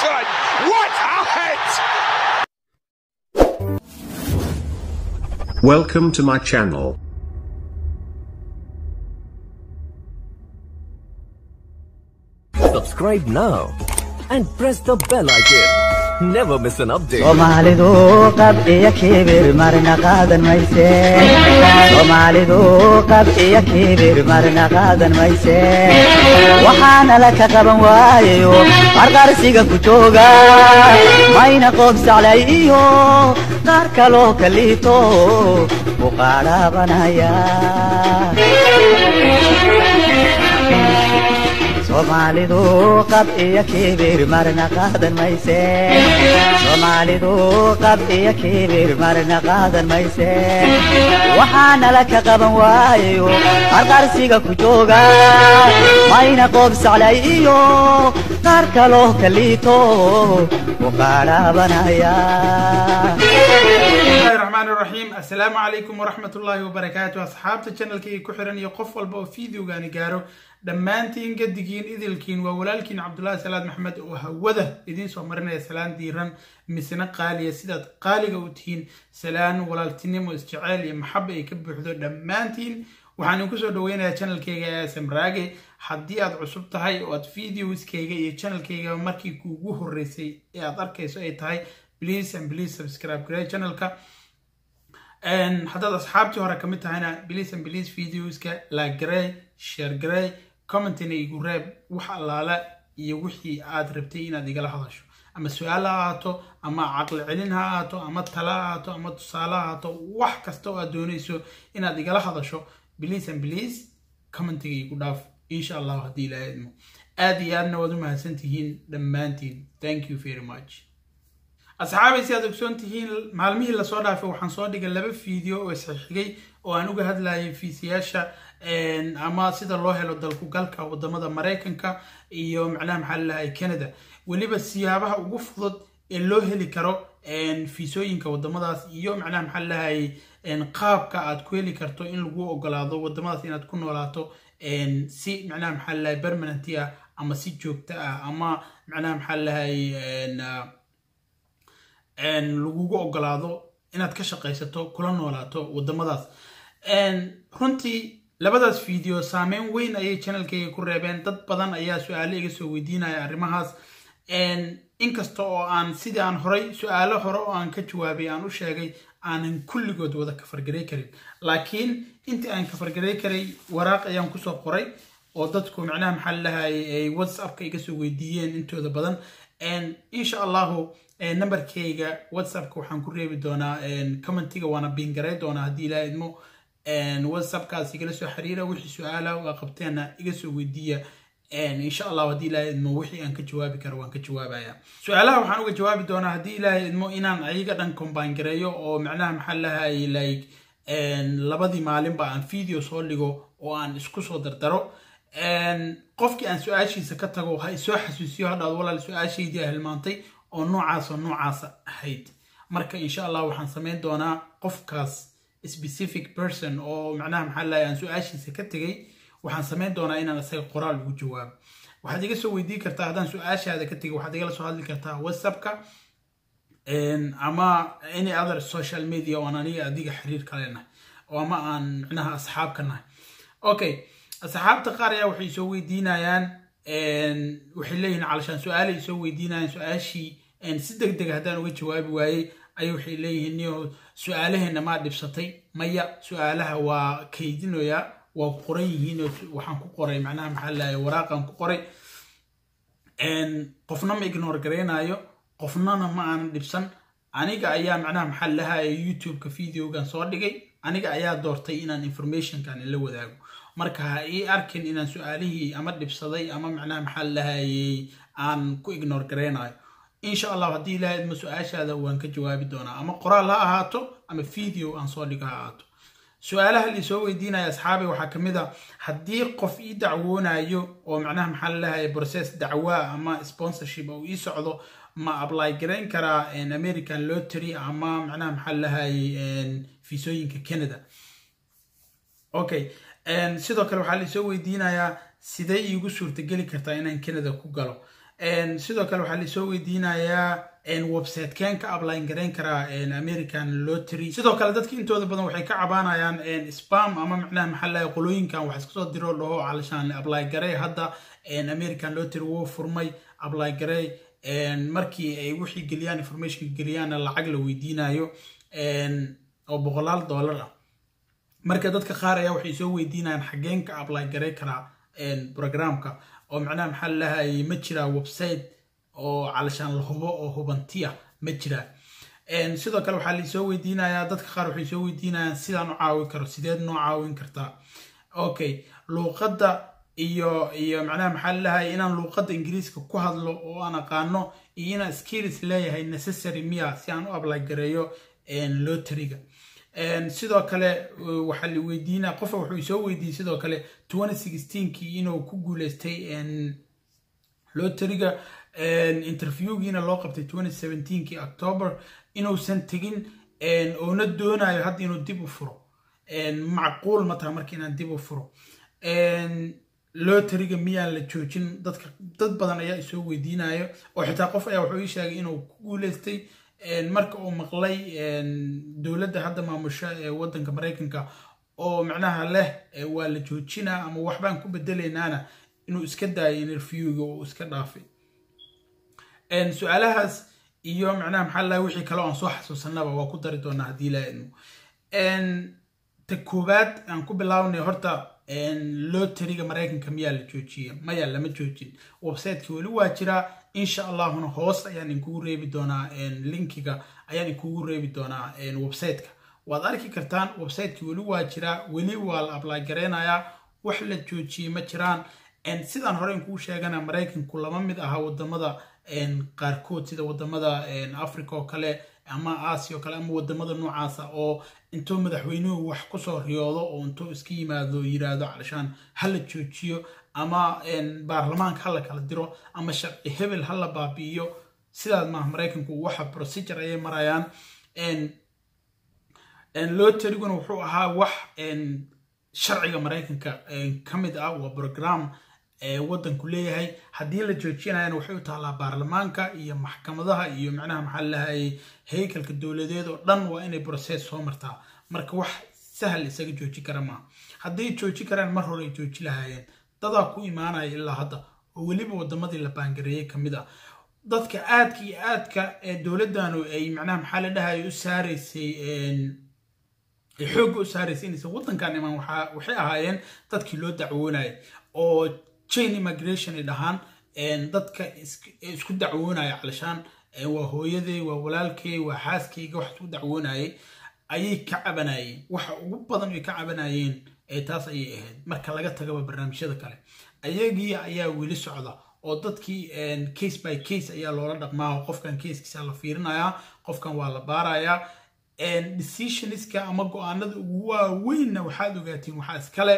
Excellent! What a hit! Welcome to my channel. Subscribe now and press the bell icon. Never miss an update. soomaalidu qab iyo kibir marna qaadan mayse soomaalidu qab iyo kibir marna qaadan mayse waxaana la ka qaban waayayo qarqarsiga ku jooga mayna qoob saclay iyo qaar kaloo kaliito u qaadhaabanaya soomaalidu qab iyo kibir marna qaadan mayse soomaalidu qab iyo kibir marna qaadan mayse waxaana la ka qaban waayayo qarqarsiga ku jooga mayna qoob saclay iyo qaar kaloo kaliito u qaadhaabanaya bismillahi raxmaan raxiim assalaamu calaykum waraxmat ullaahi wabarakaatu asxaabta channelkayga ku xiran iyo qof walba oo fideogaani gaaro dhammaantiin gadigiin idilkiin waa walaalkiin cabdulaahi salaad maxmed oo hawada idiin soo marinaya salaan diiran misna qaaliya sidaad qaaliga u tihiin salaan walaaltinimo isjeceyl iyo maxaba ay ka buuxdo dhammaantiin waxaan idinku soo dhaweynayaa channelkayga asm raage haddii aad cusub tahay oo aad videoskayga iyo channelkayga markii kuugu horeysay ee aad arkayso ay tahay please and please subscribe garee channelka haddaad asxaabtii hore kamid tahayna please and please videoska like garee share garee commentina igu reeb wax allaala iyo wixii aad rabtay inaad igala hadasho ama su-aal ha ahaato ama caqli celin ha ahaato ama tala ha ahaato ama tusaale ha ahaato wax kasta oo aad doonayso inaad igala hadasho please and please commentiga igu dhaaf insha allahu haddii ilaaha idmo aad iyo aadna waad u mahadsan tihiin dhammaantiin thank you very much asxaabay si aad ogsoon tihiin maalmihii lasoo dhaafay waxaan soo dhigay laba video oo isxigxigay oo aan uga hadlayay fiisiyaasha ama sida loo helo dalkugalka wadamada maraykanka iyo macnaha maxaa lalahay canada weliba siyaabaha ugu fudud ee loo heli karo fiisooyinka wadamadaas iyo macnaha maxaa lalahay qaabka aad ku heli karto in lagu ogolaado wadamadaas inaad ku noolaato si macnaha maxaa lalahay permanenty ah ama si joogto ah ama macnaha maxaa lalahay lagugu ogolaado inaad ka shaqaysato kula noolaato wadamadaas runtii labadaas video saameyn weyn ayay channelkayga ku reebeen dad badan ayaa su-aalo iga soo weydiinaya arrimahaas inkasta oo aan sidii aan horay su-aalo hore oo aan ka jawaabay aan u sheegay aanan kulligood wada kafargaray karin laakiin intii aan kafargaray karay waraaq ayaan kusoo qoray oo dadku macnaha maxaa lalahay ay whatsappka iga soo weydiiyeen intooda badan insha allahu numberkayga whatsappka waxaan ku reebi doonaa commentiga waana biingaray doonaa haddii ilaa idmo whatsappkaas igala soo xiriira wixii su-aala waa qabteenna iga soo weydiiya insha allahu haddii ilaahay idmo wixii aan ka jawaabi karo waan ka jawaabaya su-aalaha waxaan uga jawaabi doonaa haddii ilaahay idmo inaan ayaga dhan combine gareeyo oo macnaha maxaa lahay like labadii maalinba aan video soo dhigo oo aan isku soo dardaro qofkii aan su-aashiisa ka tago ha isoo xasuusiyo hadhaad walaal su-aashaydii hilmaantay oo noocaasoo noocaasa ahayd marka insha allah waxaan samayn doonaa qofkaas specific person oo macnaha maxaa lahay aan su-aashiisa ka tegay waxaan samayn doonaa inaan isaga qoraal ugu jawaabo waxaad iga soo weydiin kartaa haddaan su-aashaada ka tegay waxaad igala soo hadli kartaa whatsappka ama any other social media oo aan aniga adiga xiriir kale nahay oo ama aan macnaha asxaab ka nahay okay asxaabta qaar ayaa waxay soo weydiinayaan waxay leeyihiin calashaan su-aalay soo weydiinayaan su-aashii si deg deg haddaan uga jawaabi waayey ayay waxay leeyihiin niyo su-aalaheena maa dhibsatay maya su-aalaha waa kaydinoyaa waa ku qoran yihiin waxaan ku qoray macnaha maxaa lahay waraaqan ku qoray qofna ma ignore garaynayo qofnana ma aanan dhibsan aniga ayaa macnaha maxaa lahay youtube-ka videogan soo dhigay aniga ayaa doortay inaan informationkan la wadaago marka ha ii arkin inaan su-aalihii ama dhibsaday ama macnaha maxaa lahayey aan ku ignore garaynayo insha allah haddii ilahay idmo su-aashaada waan ka jawaabi doonaa ama qoraal ha ahaato ama video aan soo dhigo ha ahaato su-aalaha laisoo weydiinaya asxaabay waxaa ka mid a haddii qof ii dacwoonayo oo macnaha maxaa lalahay process dacwaa ama sponsorship oo ii socdo ma apply garayn karaa american lottery ama macnaha maxaa lalahay fiisooyinka canada okay sidoo kale waxaa laisoo weydiinayaa sidee iigu suurtageli kartaa inaan canada ku galo sidoo kale waxaa lasoo weydiinayaa website keen ka abline garayn karaa american lottery sidoo kale dadka intooda badan waxay ka cabaanayaan spam ama macnaha maxaa lahay qolooyinkan wax iska soo diro dhaho calashaan apply garay hadda american lottery wuu furmay apply garay markii ay wixii geliyaan information geliyaanna lacag la weydiinayo oo boqolaal dollar ah marka dadka qaar ayaa waxay soo weydiinayaan xageen ka apply garay karaa programka oo macnaha maxaa lahay ma jiraa website oo calashaan la hubo oo hubantiya ma jiraa sidoo kale waxaa laisoo weydiinayaa dadka qaar waxay soo weydiinayaan sidaan u caawin karo sideed noo caawin kartaa okay luuqadda iyo iyo macnaha maxaa lalahay inaan luuqadda ingiriiska ku hadlo oo aan aqaano iyo inaan skills leeyahay necessary miya si aan u ablagareeyo loteriga sidoo kale waxaa la weydiinaa qofa wuxuu soo weydiiyey sidoo kale kii inuu ku guuleystay loteriga interviewgiina loo qabtay kii october inuusan tegin oona doonayo hadda inuu dib u furo macquul ma taha marka inaan dib u furo loteriga miyaan la joojin dadka dad badan ayaa isoo weydiinayo oo xitaa qof ayaa wuxuu ii sheegay inuu ku guuleystay marka uu maqlay dowladda hadda maamusha ee waddanka maraykanka oo macnaha leh waa la joojinaa ama waxbaan ku bedelaynaana inuu iska daayo interviewga oo iska dhaafay su-aalahaas iyo macnaha maxaa laha wixii kale aan soo xasuusanaba waa ku dari doonaa haddii laa idmo ta koowaad aan ku bilaabnay horta loteriga maraykanka miyaa la joojiya maya lama joojin websiteki weli waa jiraa insha allahuna hoos ayaan inkugu reebi doonaa linkiga ayaan inkugu reebi doonaa websiteka waad arki kartaan websiteki weli waa jiraa weli waa la apply gareynayaa wax la joojiyey ma jiraan sidaan hore inkuu sheegana maraykanku lama mid aha wadamada qaarkood sida wadamada africa oo kale ama asia oo kale ama wadamada noocaasa oo intuu madaxweynuhu wax kusoo riyoodo oo intuu iska yimaado yiraahdo calashaan hala joojiyo ama baarlamaanka hala kala diro ama sharci hebel hala baabi'iyo sidaas maaha maraykanku waxa procedure ayay marayaan loteriguna wuxuu ahaa wax sharciga maraykanka ka mid ah waa program waddanku leeyahay haddii la joojinayana waxay u taallaa baarlamaanka iyo maxkamadaha iyo macnaha maxaa lahayay haykalka dowladeed oo dhan waa inay process soo martaa marka wax sahal isaga jooji kara maaha hadday jooji karaan mar hore ay jooji lahaayeen dadaa ku imaanaya ilaa hadda oo weliba wadamadii la baangareeyey ka mid ah dadka aadka iyo aadka dowladdanu ay macnaha maxaa la dhahaya u saaraysay xoogga u saaraysay inaysan waddankan imaan waxay ahaayeen dadkii loo dacwoonayay oo chain immigration ay dhahaan dadka isku dacwoonaya calashaan waa hooyaday waa walaalkay waa xaaskayga wax isku dacwoonayay ayay ka cabanayeen waxa ugu badan ay ka cabanayeen taas ayay ahayd marka laga tagaba barnaamijyada kale ayagii ayaa weli socda oo dadkii case by case ayaa loola dhaqmaa qofkan casekiisa la fiirinayaa qofkan waa la baarayaa decisionska ama go-aanada ugu waaweynna waxaad ogaatiin waxaa iskale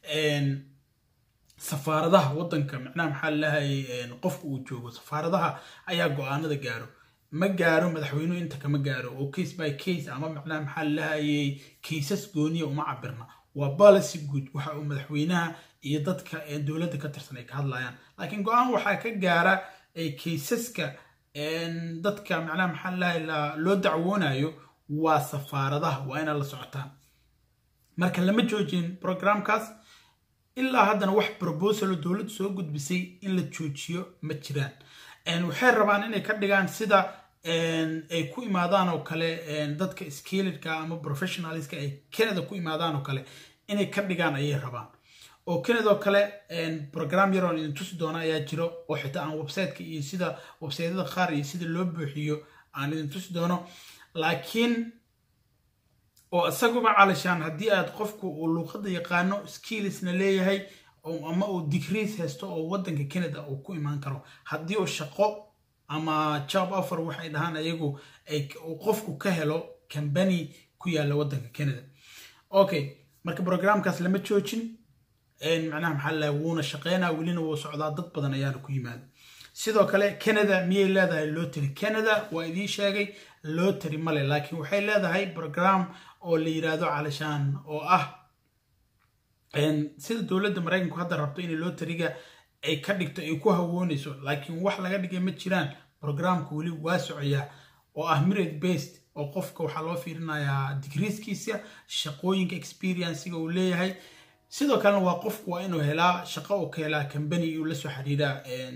safaaradaha waddanka macnaha maxaa lalahay qofka uu joogo safaaradaha ayaa go-aanada gaaro ma gaaro madaxweynuhu inta kama gaaro oo case by case ama macnaha maxaa lalahayay kaysas gooniya uma cabirna waa policy good waxa uu madaxweynaha iyo dadka dowladda ka tirsan ay ka hadlayaan laakiin go-aan waxaa ka gaara kaysaska dadka macnaha maxaa lalahay loo dacwoonayo waa safaaradaha waa inaad la socotaan marka lama joojin programkaas ilaa haddana wax probosalo dowladdu soo gudbisay in la joojiyo ma jiraan waxay rabaan inay ka dhigaan sida ay ku imaadaan oo kale dadka skilidka ama professionalska ay canada ku imaadaan oo kale inay ka dhigaan ayay rabaan oo canada oo kale program yaroon idin tusi doona ayaa jiro oo xitaa aan websiteka iyo sida websaytyada qaar iyo sida loo buuxiyo aan idin tusi doono laakiin oo isaguba calashaan haddii aad qofku uu luuqadda yaqaano skillisna leeyahay ama uu degrees haysto oo waddanka canada uu ku imaan karo haddii uu shaqo ama job offer waxay dhahaan ayagu uu qofku ka helo company ku yaalla waddanka canada okay marka programkaas lama joojin macnaha maxaa lalahay wuuna shaqeynaa welina wuu socdaa dad badan ayaana ku yimaada sidoo kale canada miyay leedahay lotary canada waa idiin sheegay lotary male laakiin waxay leedahay program oo la yiraahdo calashaan oo ah sida dowladda maraykanku hadda rabto inay loteriga ay ka dhigto ay ku hawoonayso laakiin wax laga dhigay ma jiraan programka weli waa socoyaa oo ah merit based oo qofka waxaa loo fiirinayaa digriiskiisa shaqooyinka experiencega uu leeyahay sidoo kalena waa qofku waa inuu helaa shaqo uu ka helaa company uu la soo xiriiraa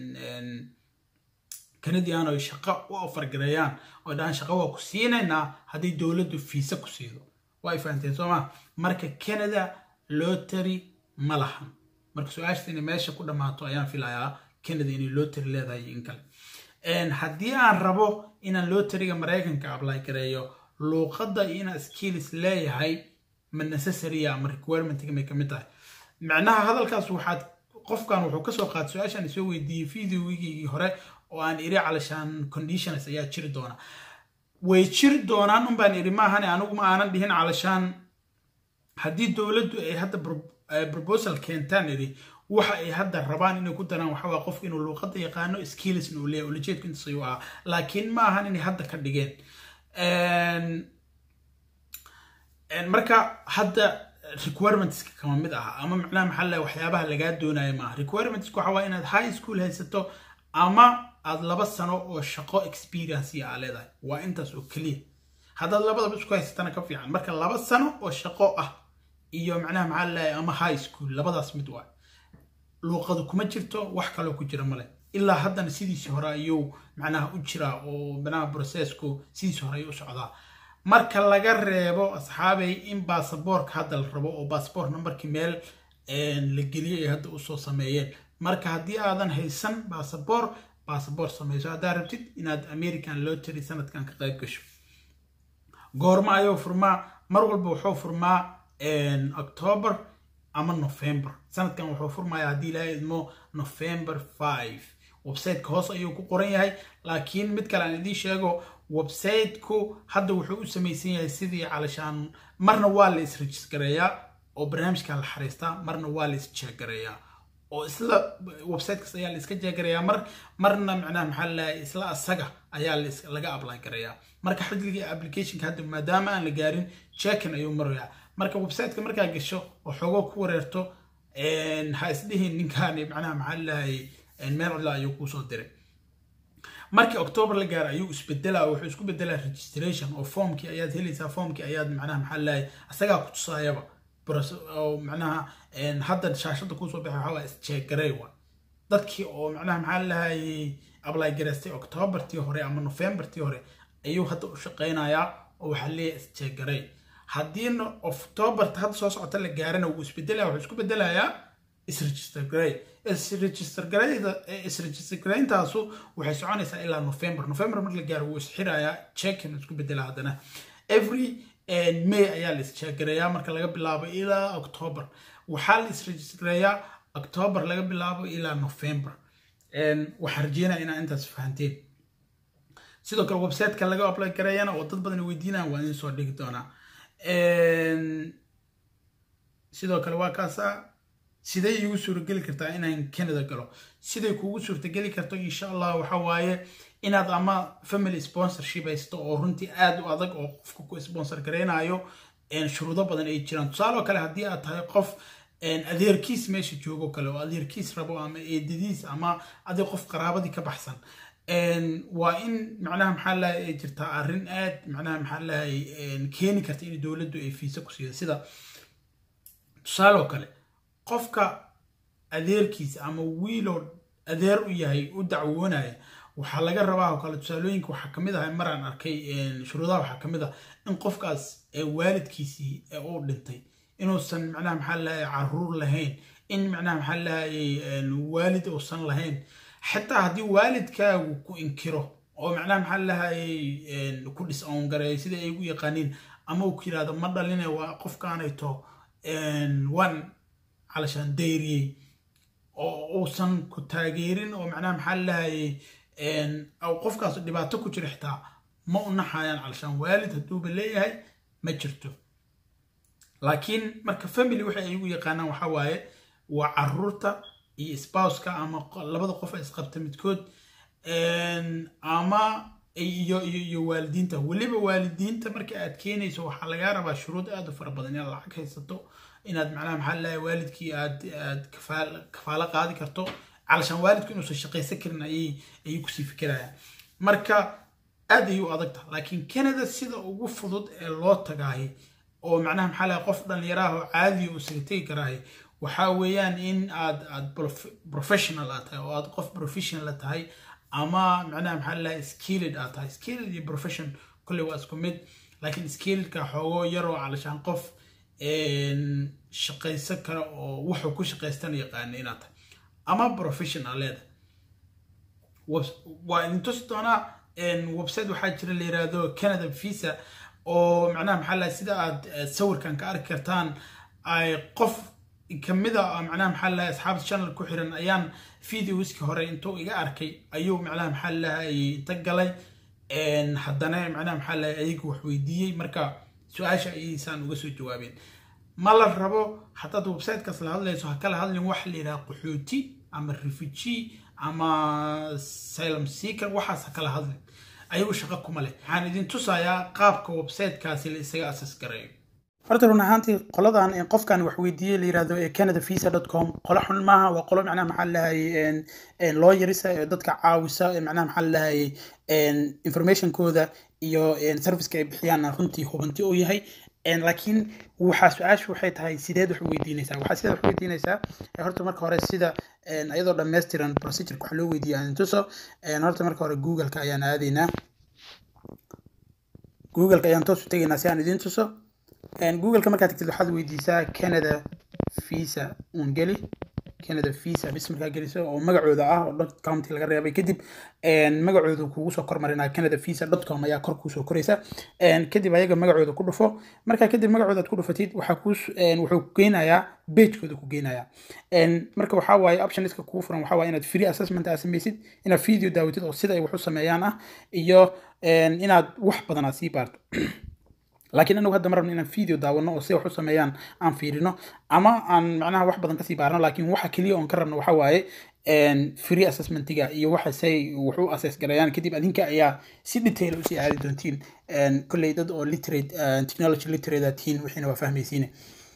canadian ay shaqo u ofargareeyaan oo dhahaan shaqo waa ku siinaynaa haddii dowladdu fiisa ku siido waa ay fahanteen soo maa marka canada lotary ma lahan marka su-aashta inay meesha ku dhammaato ayaan filayaa canada inay lotary leedahay in kale haddii aan rabo inaan lotaryga maraykanka apply gareeyo luuqadda iyo inaan skills leeyahay ma necessarya ama requirementiga may kamid tahay macnaha hadalkaas waxaad qofkan wuxuu kasoo qaatay su-aashaan isoo weydiiyey videoigii hore oo aan iri calashaan conditions ayaa jiri doona way jiri doonaan un baan iri maahane anigu ma aanan dhihin calashaan haddii dowladdu ay hadda proposal keentaan iri waxa ay hadda rabaan inay ku daraan waxa waa qofka inuu luuqadda yaqaano skillsna uu leeyahay ulajeedku intaas ayuu ahaa laakiin ma ahan inay hadda ka dhigeen marka hadda requirementska kama mid aha ama macnaha maxaa le waxyaabaha lagaa doonaya maaha requirementska waxa waa inaad high school haysato ama aad laba sano oo shaqo experience aa leedahay waa intaas oo keliya haddaad labadaba isku haysatana ka fiican marka laba sano oo shaqo ah iyo macnaha maxaa leeyahay ama high school labadaas mid waa luuqadu kuma jirto wax kaloo ku jira male ilaa haddana sidiisii hore ayuu macnaha u jiraa oo macnaha processku sidiisii hore ayuu u socdaa marka laga reebo asxaabay in baasaboorka hadda la rabo oo baasaboor numberkii meel la geliyay ay hadda usoo sameeyeen marka haddii aadan haysan baasaboor baasaboor sameyso haddaa rabtid inaad american lotary sanadkan ka qayb gasho goorma ayuu furmaa mar walba wuxuu furmaa october ama november sanadkan wuxuu furmayaa haddii ilaahay idmo november five websiteka hoos ayuu ku qoran yahay laakiin mid kale aan idiin sheego websiteku hadda wuxuu u samaysan yahay sidii calashaan marna waa la isrejistareeyaa oo barnaamijka la xariistaa marna waa la isjeegareeyaa oo isla websitekaas ayaa la iska jeegarayaa mar marna macnaha maxaa lalahay isla asaga ayaa laga apply gareeyaa marka xidligii applicationka hadda maadaama aan la gaarin checkin ayuu marayaa marka websiteka markaa gasho oo xoogoo ku wareerto ha isdhihin ninkaani macnaha maxaa lalahay meel cidla ayuu kuusoo diray markii october la gaaro ayuu isbedelaa wuxuu isku bedelaa registration oo formkii ayaad helaysaa formkii ayaad macnaha maxaa lalahay asagaa ku tusaayaba oo macnaha hadda shaashada kuusoo baxay waxaa waa isjeegarey wa dadkii oo macnaha maxaa lalahay apply garaystay octobertii hore ama novembertii hore ayuu hadda u shaqeynayaa oo waxaa leeyahay isjeegarey haddiina octoberta hadda soo socota la gaarana wuu isbedelaya wuxuu isku bedelayaa isregister garey isregister gareyda isregister gareyntaasu waxay soconaysaa ilaa november november marka la gaaro wuu isxirayaa checkin isku bedelaa haddana every may ayaa la isjeegareeyaa marka laga bilaabo ilaa october waxaa la isregistareeyaa october laga bilaabo ilaa november waxaan rajeynaya inaa intaas fahanteen sidoo kale websiteka laga apply gareeyana oo dad badan weydiinayaan waa idin soo dhigi doonaa sidoo kale waa kaasa siday igu suurageli kartaa inaan canada galo siday kuugu suurtageli karto insha allah waxa waaye inaad ama family sponsorship haysto oo runtii aad u adag oo qofka ku sponsor gareynayo shuruudo badan ay jiraan tusaale oo kale haddii aad tahay qof adeerkiis meesha joogo kale oo adeerkiis rabo ama eedadiis ama adig qof qaraabadii ka baxsan waa in macnaha maxaa lahay ay jirtaa arrin aad macnaha maxaa lahay keeni karta in dowladdu ay fiisa ku siido sida tusaale oo kale qofka adeerkiisa ama wiiloo adeer u yahay u dacwoonaya waxaa laga rabaa oo kale tusaalooyinka waxaa kamid ahay maraan arkay shuruudaha waxaa kamid ah in qofkaas waalidkiisii uu dhintay inuusan macnaha maxaa lahay caruur lahayn in macnaha maxaa lahay waalid uusan lahayn xitaa haddii waalidkaagu ku inkiro oo macnaha maxaa lahay ku dhisown gareeyo sida ay ugu yaqaaniin ama uu ku yirahdo ma dhaline waa qofkaanayto waan calashaan dayriyey oo uusan ku taageerin oo macnaha maxaa lahayay qofkaas dhibaato ku jira xitaa ma u naxayaan calashaan waalid hadduuba leeyahay ma jirto laakiin marka family waxay ay ugu yaqaanaan waxaa waaye waa caruurta iyo spouska ama labada qof isqabta midkood ama iyo iyo waalidiinta weliba waalidiinta marka aad keenayso waxaa lagaa rabaa shuruud aad u fara badan inaad lacag haysato inaad macnaha maxaa lahay waalidkii aad aad kafaalo qaadi karto calashaan waalidku inuusan shaqaysan karin ayay ayay kusii fikirayaan marka aad ayay u adag tahay laakiin canada sida ugu fudud ee loo tagaahay oo macnaha maxaa lahay qof dhallinyaraha oo caadiya uu isaga tegi karaahay waxaa weeyaan in aad aad professional aad tahay oo aad qof professional tahay ama macnaha maxaa lahay skilled aad tahay skilled iyo profession kolley waa isku mid laakiin skilledka xoogo yaroo calashaan qof shaqaysan kara oo wuxuu ku shaqaystan yaqaana inaad tahay ama professional leedahay waa idin tusi doonaa website waxaa jira la yiraahdo canada visa oo macnaha maxaa lahay sida aad sawirkan ka arki kartaan ay qof kamida macnaha maxaa lahay asxaabta channel ku xiran ayaan videoski hore intuu iga arkay ayuu macnaha maxaa lahay inta galay haddana macnaha maxaa lahay ayagu wax weydiiyey marka su-aasha ayaysaan uga soo jawaabeen ma la rabo haddaad websitekaas la hadlayso ha kala hadlin wax la yidhaha qaxooti ama refugee ama silom seeker waxaas ha kala hadlin ayagu shaqo kuma leh waxaan idin tusayaa qaabka websitekaasi la isaga asas gareeyo horta run ahaantii qoladan qofkan wax weydiiyey la yirahdo ee canada visa dot com qolo xun maaha waa qolo macnaha maxaa lahayay loo yarisa ee dadka caawisa ee macnaha maxaa lahayay informationkooda iyo serviceka ay bixiyaan runtii hubanti uu yahay laakiin waxaa su-aashu waxay tahay sideed wax weydiinaysaa waxaa sideed wax weydiinaysaa horta marka hore sida iyadoo dhammaystiran procedureka wax loo weydiiya aan tuso horta marka hore googleka ayaan aadaynaa googleka ayaan toos u tegaynaa si aan idiin tuso googleka markaad tagtid waxaad weydiisaa canada visa uun geli canada visa bis markaa geliso oo magacooda ah oo dot county laga reebay kadib magacooda kugu soo kormarinaa canada visa dot com ayaa kor kuusoo koraysa kadib ayaga magacooda ku dhufo markaa kadib magacooda aad ku dhufatid waxaa ku wuxuu ku geynayaa pagekooda ku geynayaa marka waxaa waaye optioniska kugu furan waxaa waaye inaad free assessment aad samaysid inaad video daawatid oo sida ay wax u sameeyaan ah iyo inaad wax badan aad sii baarto laakiin anagu hadda ma rabno inaan video daawano oo si wax u sameeyaan aan fiirino ama aan macnaha wax badan kasii baarno laakiin waxa keliya oon ka rabno waxa waaye free assessmentiga iyo waxa say wax u assess gareeyaan kadib adinka ayaa si detail usii aadi doontiin kolley dad oo literate technology literate aad tihiin wixiina waa fahmaysiine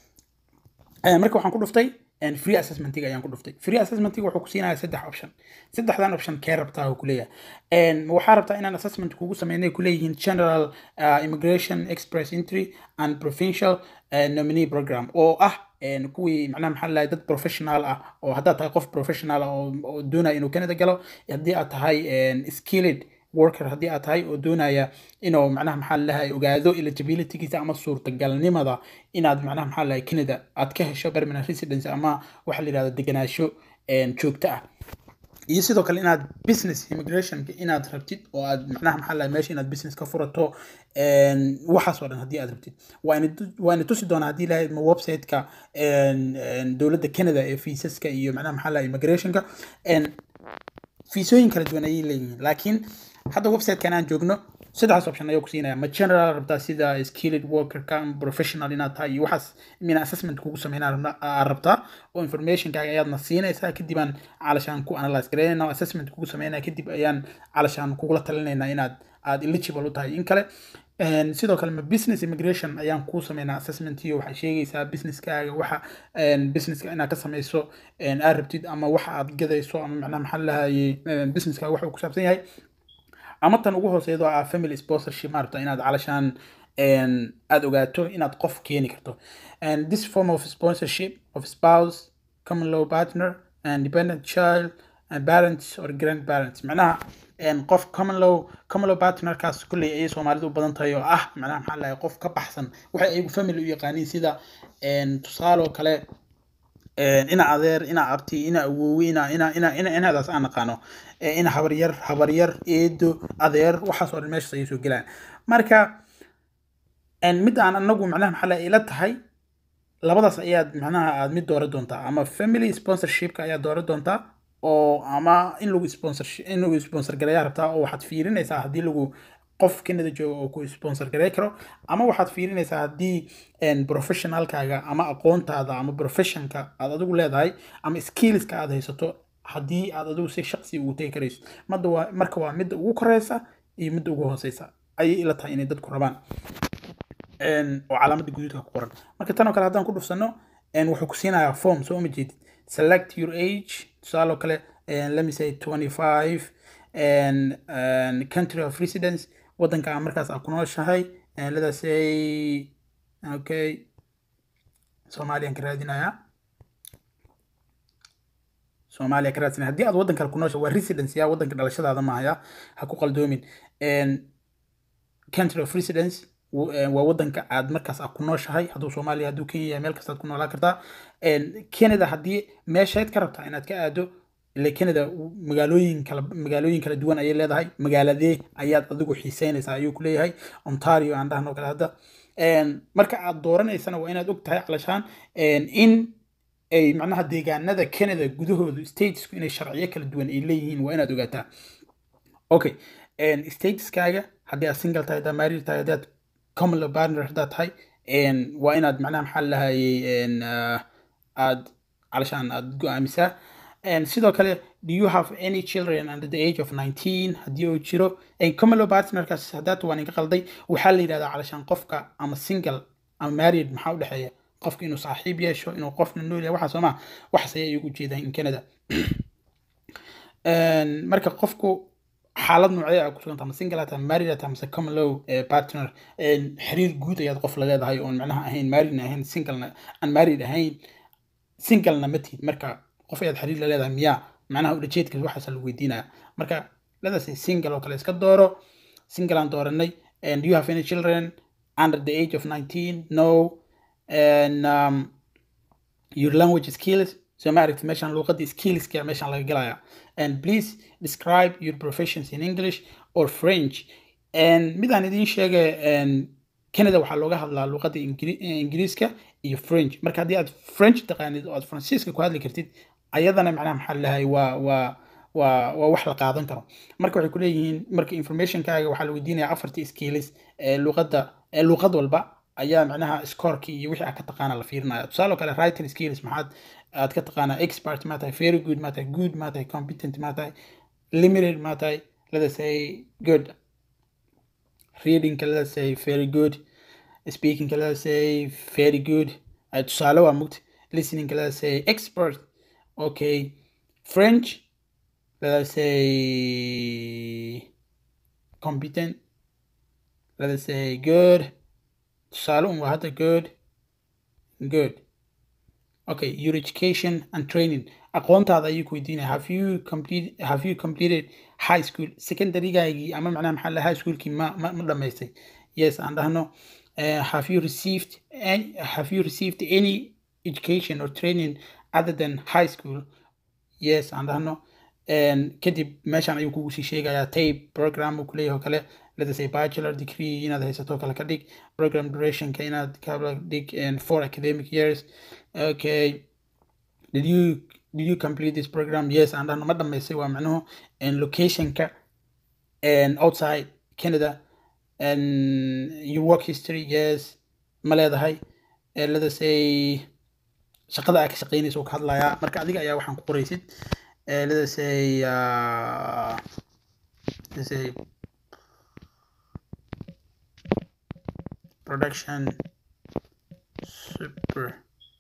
marka waxaan ku dhuftay free assessmentiga ayaan ku dhuftay free assessmentiga wuxuu ku siinayaa saddex option saddexdan option kee rabtaa uu kuleeyahay waxaa rabtaa inaan assessment kugu sameynay kuleeyihiin general uh, immigration express entry and provincial uh, nominee program oo ah kuwii macnaha maxaa lahay dad professional ah oo haddaad tahay qof professional ah oo doonaya inuu canada galo haddii aad tahay skilled worker haddii aad tahay oo doonaya inuu macnaha maxaa lahay ogaado eligibilitygiisa ama suurtagalnimada inaad macnaha maxaa lahay canada aad ka hesho permanent residence ama waxa la yidhahdo deganaasho joogto ah iyo sidoo kale inaad business immigrationka inaad rabtid oo aad macnaha maxaa lahay meesha inaad business ka furato waxaas oo dhan haddii aad rabtid waana tusi doonaa haddii lahayd ma websiteka dowladda canada ee fiisaska iyo macnaha maxaa lahay immigrationka fiisooyin kala duwan ayay leeyihiin laakiin hadda websitekan aan joogno saddexdaas option ayaa ku siinaya ma general rabtaa sida skilled workerka ama professional inaad tahay iyo waxaas mina assessment kugu sameynaa aad rabtaa oo informationkaaga ayaadna siinaysaa kadib aan calashaan ku analyze garaynayna assessment kugu sameynaya kadib ayaan calashaan kugula talinaynaa inaad aad eligible u tahay in kale sidoo kale ma business immigration ayaan kuu sameynaa assessment iyo waxaa sheegaysaa businesskaaga waxa businesska inaad ka samayso aad rabtid ama waxa aad gadayso ama macnaha maxaa lahaye businesskaaga waxa uu ku saabsan yahay ama tan ugu hooseydo ah family sponsorship maarata inaad calashaan aada ogaato inaad qof keeni karto and this form of sponsorship of spouse common law partner and dependent child and parents or grandparents macnaha qof common law common law partnerkaas kulley ayay soomaalidu u badan tahay oo ah macnaha maxaa lahay qof ka baxsan waxay ayagu family u yaqaaniin sida tusaaloo kale ina adeer ina abti ina awowe ina ina ina ina inadaas aan naqaano ina habaryar habaryar eedo adeer waxaas oo dhan meeshaas ayay soo gelaan marka mid aan anagu macnaha maxaa lahay ila tahay labadaas ayaad macnaha aad mid dooran doontaa ama family sponsorshipka ayaad dooran doontaa oo ama in lagu sponsor in lagu sponsor gareeyaa rabtaa oo waxaad fiirinaysaa haddii lagu qof canada jooga oo ku sponsor garey karo ama waxaad fiirinaysaa haddii professionalkaaga ama aqoontaada ama professionka aad adigu leedahay ama skillska aad haysato haddii aad adigu si shaqsi ugu tegi karayso madda waa marka waa midda ugu koreysa iyo midda ugu hooseysa ayay ila tahay inay dadku rabaan oo calaamadda guduudka ku qoran marka tan oo kale haddaan ku dhufsano wuxuu ku siinayaa form soo ma jeedid select your age tusaaloo kale and let me say 25 and, and country of residence wadanka aan markaas aad ku nooshahay and let us say okay soomaaliyan ka raadinayaa soomaaliya ka raadsanaya haddii aad waddan kale ku noosha waa residence ya waddanka dhalashadaada mahaya ha ku qaldoomin country of residence w- eh, waa waddanka aad markaas aad ku nooshahay hadduu soomaaliya hadduu kenya yahay meel kastaad ku noolaan kartaa canada haddii meeshayd ka rabtaa inaad ka aado ile canada w- magaalooyin kala magaalooyin kala duwan ayay leedahay magaaladee ayaad adigu xiiseynaysaa ayuu ku leeyahay ontario aan dhahno kale hadda En, marka aad dooranaysana waa inaad og tahay calashaan en, in ay macnaha deegaanada canada gudahoodu statesku inay sharciyo kala duwan ay leeyihiin waa inaad ogaataa okay en, statuskaaga haddii aad single tahay haddaad married tahay haddaad common law partner haddaad tahay en, waa inaad macnaha maxaa lahayay en, uh, aad calashaan aad go-aamisaa En, sidoo kale do you have any children under the age of 19 haddii uu jiro En, common law partnerkaas haddaad waan inka qalday waxaa la yidhahdaa calashaan qofka ama single ama married maxaa u dhexeeya qofka inuu saaxiib yeesho inuu qofna nool yahay waxaas sooma waxaas ayay igu jeedaan in canada En, marka qofku xaalad noocee aa kusuganta ama single ata married ata mase common law eh, partner En, xiriir guud ayaad qof la leedahay oon macnaha ahayn marriedna ahayn singlena aan married ahayn singlena ma tihid marka qof ayaad xiriir la leedahay miyaa macnaha ulajeedka waxaasa lagu weydiinaya marka ladaas single oo kale iska dooro single aan dooranay and do you have any children under the age of 19 no and um, your language skills so ma aragti meeshaan luuqadii skillska meeshaan laga gelaya and please describe your professions in english or french and midaan idiin sheegay and canada waxaa looga hadlaa luuqada Ingiri- ingiriiska iyo french marka haddii aad french taqaanid oo aad faransiiska ku hadli kartid ayadana macnaha maxaa lahay waa waa waa waa wax la qaadan karo marka waxay kuleeyihiin marka informationkaaga waxaa la weydiinaya afartii skills ee luuqadda ee luuqad walba ayaa macnaha scoreki iyo wixii aad ka taqaana la fiirinaya tusaale oo kale writing skills maxaad aad ka taqaanaa expert ma tahay very good ma tahay good ma tahay competent ma tahay limited ma tahay let us say good reading let us say very good speaking let us say very good uh, tusaale waa mugti listening let us say expert okay french let us say competent let us say good tusaale un waa hadda good good okay your education and training aqoontaada ayuu ku weydiinaya have you complete have you completed high school secondarygaagii ama macnaha maxaa la high schoolkii ma ma, ma dhamaystay yes aan dhahno uh, have you received any, have you received any education or training other than high school yes aan dhahno En kadib meeshaan ayuu kugu sii sheegayaa tape program uu kuleeyahay oo kale let us say bachelor degree inaad haysato kale ka dhig program durationka inaad ka dhig and four academic years okay did you did you complete this program yes aan dhahno ma dhamaystay waa macnuhu and locationka and outside canada and your work history yes ma leedahay Eh, let us say shaqada aad ka shaqeynaysa uu ka hadlayaa marka adiga ayaa waxaan ku qoraysid Eh, let us say uh, let's say production super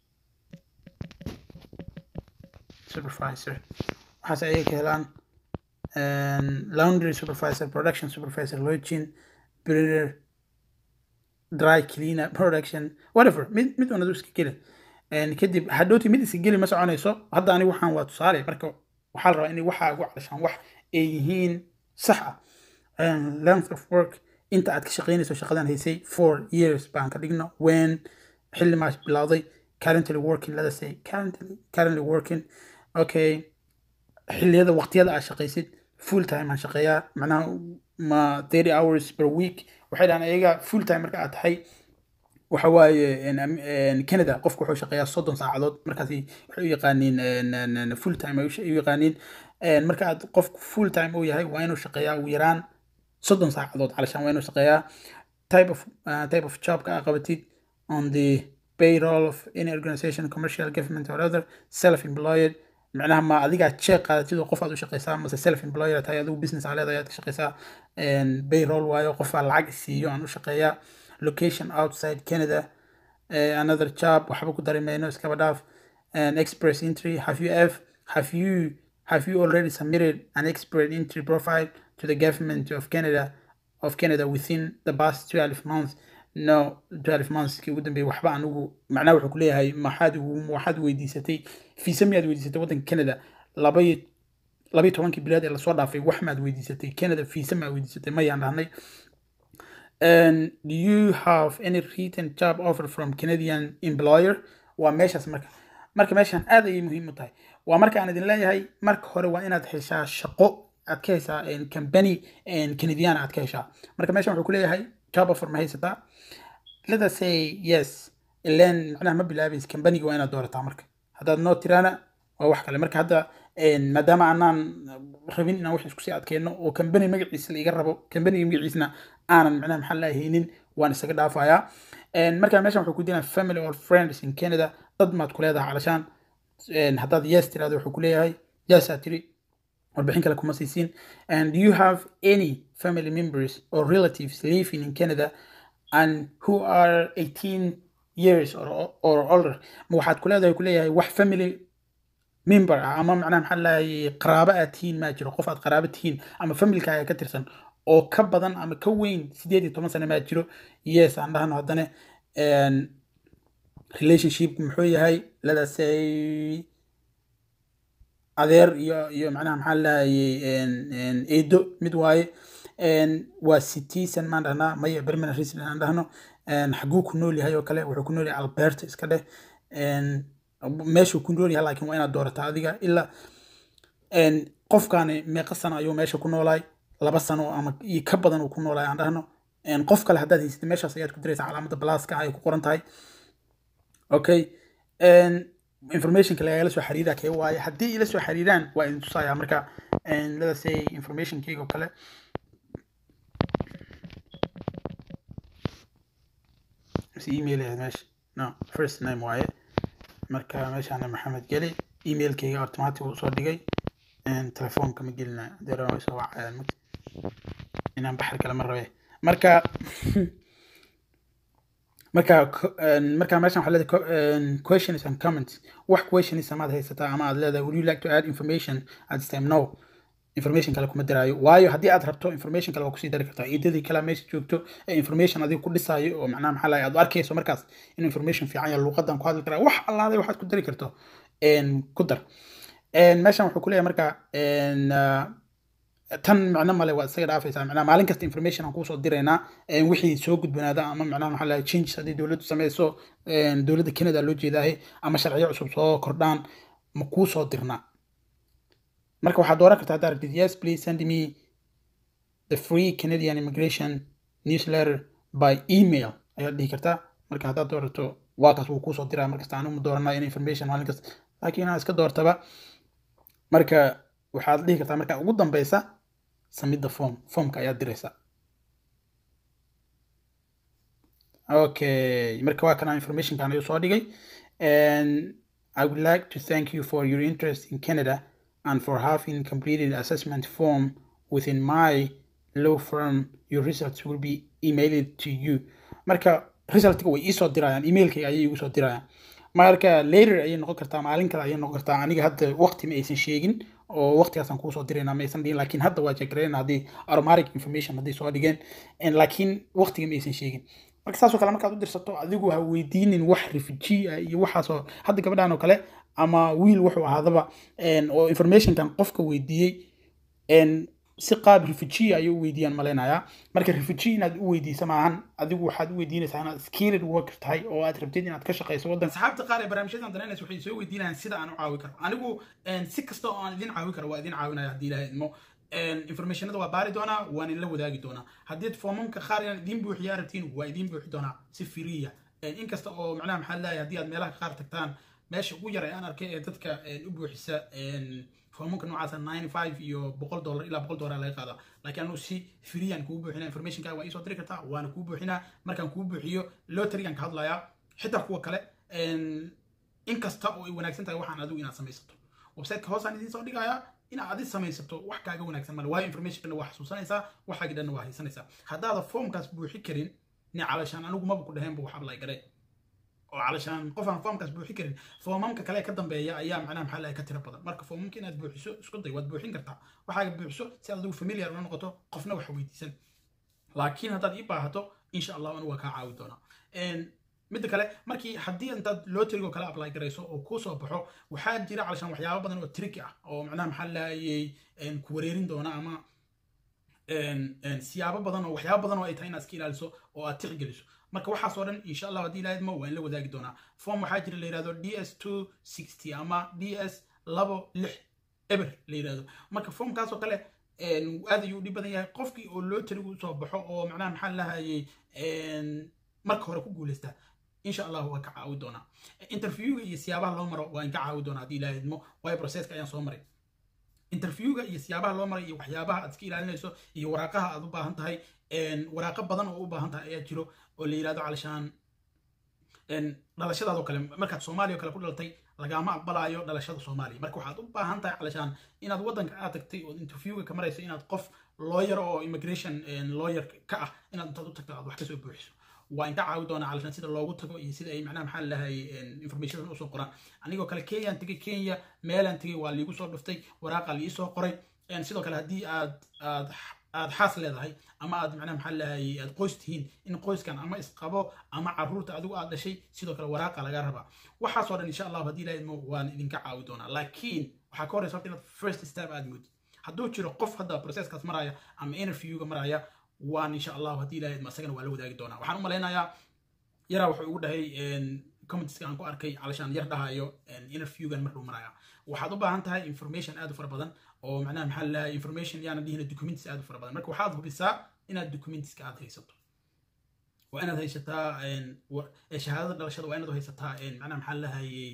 supervisor waxaas ayay ka helaan And laundry supervisor production supervisor lodging breeder dry cleaner production whatever mid mid unadu iska geli And kadib hadhowti mid iska geli ma soconayso hadda anigu waxaan waa tusaale marka waxaa la rabaa inay waxaa ugu cadashaan wax ay yihiin sax ah And length of work inta aad ka shaqeynayso shaqadan haysay four years baan ka dhigno when xilli maas bilowday currently working let us say currently currently working okay xilliyada waqtiyada aad shaqaysid full time aan shaqeeyaa macnaha ma 30 hours per week waxay dhahaan ayaga full time marka aad tahay waxa waaye en- am- en canada qofku wuxuu shaqeeyaa soddon saacadood markaasi waxay u yaqaaniin en- en- en full time ay u sh- u yaqaaniin En marka aad qofku full time uu yahay waa inuu shaqeeyaa ugu yaraan soddon saacadood calashaan waa inuu shaqeeyaa type of uh, type of jobka aad qabatid on the payroll of any organization commercial government or other self-employed macnaha ma adigaa check qaadatid oo qof aad u shaqeysaa mase self-employed tahay adigu business aa leedahay aad ka shaqeysaa En payroll waayo qofaa lacag siiyo aan u shaqeeyaa location outside canada uh, another job waxba ku dari mayno iskaba dhaaf an express entry have you ever have you have you already submitted an expert entry profile to the government of Canada of Canada within the past 12 months no 12 months kii ugu dambeeyay waxba anigu macnaha wuxuu ku leeyahay maxaad waxaad weydiisatay fiisa miyaad weydiisatay waddanka Canada laba iyo laba iyo tobankii bilood ee lasoo dhaafay wax maad weydiisatay Canada fiisa maad weydiisatay mayaan dhahnay and do you have any written job offer from Canadian employer waa meeshaas marka marka meeshan aad ayay muhiim u tahay waa marka aan idin leeyahay marka hore waa inaad heshaa shaqo aad ka heshaa company canadian aad ka heshaa marka meeshan wuxuu ku leeyahay job offer ma haysataa let us say yes ileen macnaha ma bilaabaysa companiga waa inaad doorataa marka haddaad noo tiraana waa wax kale marka hadda maadaama aanaan rabin inaan wax isku sii adkeenno oo company magaciisa la iga rabo companiga magaciisna aanan macnaha maxaa la haynin waan isaga dhaafayaa marka meeshan wuxuu ku dinaa family or friends in canada dad maad ku leedahay calashaan haddaad yes tirahdo wuxuu ku leeyahay yes aad tiri warbixin kale kuma siisiin and do you have any family members or relatives living in canada and who are 18 years or, or older ma waxaad ku leedahay ku leeyahay wax family member ah ama macnaha maxaa lahay qaraabo aad tihiin maa jiro qof aad qaraabo tihiin ama familkaaga ka tirsan oo ka badan ama ka weyn sideed iyo toban sano maa jiro yes aan dhahno haddana relationship muxuu yahay ladasay adeer iyo iyo macnaha maxaa lahayay eedo mid waaye waa citizen maan dhahnaa maya permanent resident aan dhahno xaguu ku nool yahay oo kale wuxuu ku nool yahay alberta iska dheh meeshuu ku nool yahay laakiin waa inaad doorataa adiga ilaa qofkaani meeqa sano ayuu meesha ku noolaay laba sano ama iyo ka badan uu ku noolaay aan dhahno qof kale haddaad haysatid meeshaas ayaad ku diraysaa calaamada balaaska ay ku qoran tahay okay informationka lagala soo xiriira kee waaye haddii ila soo xiriiraan waa idin tusayaa marka let us say informationkeyga oo kale mise email ahayd meesha no first name waaye marka meeshaana maxamed geli emailkeyga automatic uu soo dhigay telefoonka ma gelina deera soo wacayaan inaan baxar kale ma rabe marka marka marka meeshan waxaa leedahay questions and comments wax questions amaad haysataa ama aad leedahay would you like to add information at this time no information kale kuma diraayo waayo haddii aad rabto information kale waa kusii dari kartaa ciidadii kale meesha joogto ee information adiga ku dhisaayo oo macnaha maxaa lahay aad arkayso markaas in information fiican ya luuqadan ku hadli karaa wax allaaday waxaad ku dari karto ku dar meeshan wuxuu ku leeyahay marka tan macno male waa isaga dhaafaysaa macnaha maalin kasta information aan kuusoo diraynaa wixii soo gudbanaada ama macnaha maxaa lahay change haddii dowladdu sameyso dowladda canada loo jeedaahe ama sharciyo cusub soo kordhaan ma kuu soo dirnaa marka waxaad dooran kartaa haddaa rabtid yes please send me the free canadian immigration newsletter by email ayaad dhihi kartaa marka haddaad doorato waa kaas wuu kuusoo diraa markasta anigu ma dooranaa in information maalin kasta laakiin inaad iska doortaba marka waxaad dhihi kartaa marka ugu dambeysa submit the form formka ayaad diraysaa okay marka waa kana informationkan ayuu soo dhigay and I would like to thank you for your interest in Canada and for having completed assessment form within my law firm. Your results will be emailed to you. Marka resultka way iisoo dirayaan emailkayga ayay igu soo dirayaan marka later ayay noqon kartaa maalin kale ayay noqon kartaa aniga hadda waqti ma aysan sheegin oo waqtigaasaan kuusoo diraynaa ma aysan dhihin laakiin hadda waa jegarayna haddii aromatic information haddii soo dhigeen laakiin waqtiga ma aysan sheegin marka saasoo kale markaad u dirsato adigu ha weydiinin wax refugee ah iyo waxaasoo hadda gabadhan oo kale ama wiil wuxuu ahaadaba oo informationkan qofka weydiiyey si qaab refugee ayay u weydiiyaan malaynayaa marka refugee inaad u weydiisa maahan adigu waxaad u weydiinaysaa inaad skilled worker tahay oo aad rabtid inaad ka shaqayso waddan asxaabta qaar ee barnaamijyadan danaynaysa waxay soo weydiinayaan sida aan u caawi karo anigu si kasta oo aan idin caawi karo waa idin caawinaya haddii ilaahay idmo informationada waa baari doonaa waan idinla wadaagi doonaa haddii foomamka qaar inaan idiin buuxiyaa rabtiin waa idiin buuxi doonaa si firiya inkasta oo macnaha maxaa leeyahay haddii aad meelaha qaar tagtaan meesha ugu yar ee aan arkay ee dadka u buuxisa foomamka noocaasa ninety five iyo boqol dollar ilaa boqol dollar laga qaadaa laakiin anu si freean kuu buuxinaa informationka waa iisoo diri kartaa waana kuu buuxinaa markaan kuu buuxiyo loterigan ka hadlayaa xitaa kuwa kale inkasta oo ay wanaagsan tahay waxaan adigu inaad samaysato websiteka hoosaan idiin soo dhigayaa inaad adi samaysato wax kaaga wanaagsan male waayo informationkana waa xasuusanaysaa waxaagi dhanna waa haysanaysaa haddaada foomkaas buuxi karin ni calashaan anigu maba ku dhaheenba wax ablay garay oo calashaan qof aan foomkaas buuxin karin foomamka kale ka dambeeya ayaa macnaha maxaa lahay ka tiro badan marka foomamka inaad buuxiso isku day waad buuxin kartaa waxaaga buuxiso si aad adigu familiar una noqoto qofna wax weydiisan laakiin haddaad ii baahato insha allah anigu waa kaa caawi doonaa midda kale markii haddii intaad loterigo kale apply garayso oo kuu soo baxo waxaa jira calashaan waxyaabo badan oo tricky ah oo macnaha maxaa lahayay ku wareerin doona ama siyaabo badan oo waxyaabo badan oo ay tahay inaad iska ilaaliso oo aad tixgeliso marka waxaas oo dhan insha allah haddii ilaahid ma waan la wadaagi doonaa form waxaa jira la yihahdo d s two sixty ama d s labo lix eber la yihahdo marka formkaas oo kale aad ayuu dhib badan yahay qofkii oo loterigu usoo baxo oo macnaha maxaa lahayay marka hore ku guuleystaa insha allah waan ka caawi doonaa interviewga iyo siyaabaha loo maro waan ka caawi doonaa haddii ilaahid mo waayo processka ayaan soo maray interviewga iyo siyaabaha loo maray iyo waxyaabaha aad iska ilaalinayso iyo waraaqaha aad u baahan tahay waraaqo badan oo u baahan tahay ayaa jiro oo la yidhahdo calashaan dhalashadaadoo kale markaad soomaaliya oo kale ku dhalatay lagaama aqbalaayo dhalashada soomaaliya marka waxaad u baahan tahay calashaan inaad waddanka aad tagtay oo interviewga ka marayso inaad qof lawyer oo immigration lawyer ka ah inaad intaad u tagto aad wax kasoo buuxiso waa inka caawi doonaa calashaan sida loogu tago iyo sida ay macnaha maxaa lahay information usoo qoraan anigoo kale kenyaan tegay kenya meelaan tegay waa liigu soo dhuftay waraaqa liisoo qoray sidoo kale haddii aad aad aad xaas leedahay ama aad macnaha maxaa lahay aad qoys tihiin in qoyskan ama isqabo ama caruurta adigu aad dhashay sidoo kale waraaqa laga rabaa waxaasoo dhan insha allahu haddii ilahayd waan idinka caawi doonaa laakiin waxaa ka horeysa horta inaad first step aad moodid hadduu jiro qof hadda processkaas maraya ama interviewga maraya waan insha allahu haddii ilahayd ma isagana waa la wadaagi doonaa waxaan u malaynayaa yaraa wuxuu igu dhahay commentiska aan ku arkay calashaan yar dhahayo interviewgan markuu maraya waxaad u baahan tahay information aad u fara badan oo macnaha maxaa lalahay information yaana dhihina documents aad u fara badan marka waxaad hubisaa inaad documentska aad haysato waa inaad haysataa shahaadada dhalashada waa inaad haysataa macnaha maxaa lahayay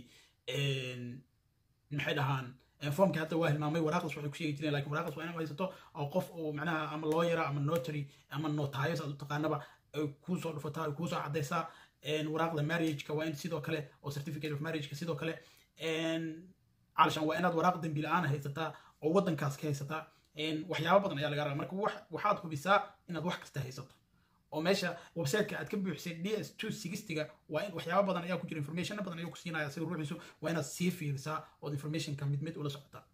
maxay dhahaan formka hadda waa hilmaamay waraaqdas waxay ku sheegi jireen lakin waraaqdas waa inaad haysato oo qof oo macnaha ama lawyera ama notary ama notayos aad u taqaanaba ay kuusoo dhufataa ay kuusoo caddaysaa waraaqda marriageka waa in sidoo kale oo certificate of marriageka sidoo kale calashaan waa inaad waraaq dembi la-aan haysataa oo waddankaas ka haysataa waxyaabo badan ayaa laga rabaa marka waxaad hubisaa inaad wax kasta haysato oo meesha websiteka aad ka buuxisay d s two sixtyga waa in waxyaabo badan ayaa ku jira informationna badan ayuu ku siinaya sida ruuxiisu waa inaad sii fiirisaa ood informationka mid mid ula socotaa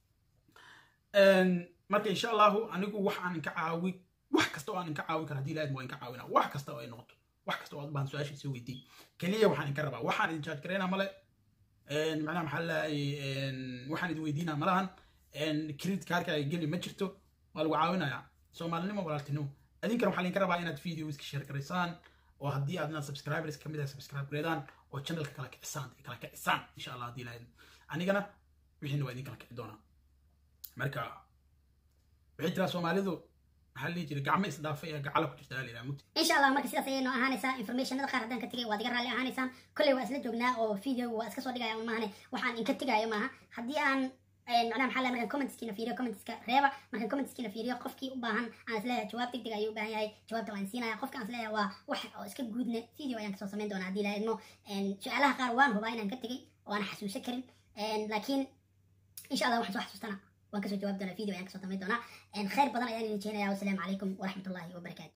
marka insha allahu anigu wax aan inka caawi wax kasta oo aan inka caawi kara haddii lahayd waa inka caawina wax kasta oo ay noqoto wax kasta oo aad baan su-aasha soo weydiin keliya waxaan inka rabaa waxaan idin charge garaynaa male macnaha maxaa lahay waxaan idin weydiinaa malahan credit kaarka ay geli ma jirto waa lagu caawinayaa soomaalinimo walaaltinimo adinkana waxaa laydinka rabaa inaad videoska share garaysaan oo haddii aad inaad subscribers kamid ah subscribe gareedaan oo channelka kala kicisaan kala kicisaan insha allah haddii lahayd anigana wixiina waa idin kala kici doonaa marka waxay jiraa soomaalidu maxaa la dhihi jiray gacmo isdhaafay ee gacala ku jirta halila mugti insha allah marka sidaas ayay noo ahaanaysaa informationada qaar haddaan ka tegay waad iga raalli ahaanaysaan kolley waa isla joognaa oo video waa iska soo dhigaya un maahane waxaan inka tegayo maaha haddii aan macnaha maxaa markaan commentskiina fiiriyo commentska reeba markaan commentskiina fiiriyo qofkii u baahan aan isleeyahay jawaab deg deg ayuu u baahan yahay jawaabta waan siinaya qofka aan isleeyahay waa wax oo iska guudne video ayaan kasoo samayn doonaa haddii lahaydmo su-aalaha qaar waan hubaa inaan ka tegay oo aan xasuusan karin laakiin insha allah waxaan soo xasuustana waan kasoo jawaabi doonaa video ayaan kasoo samayn doonaa khayr badan ayaan idin jeenaya wasalaamu calaykum waraxmatullahi wabarakaatu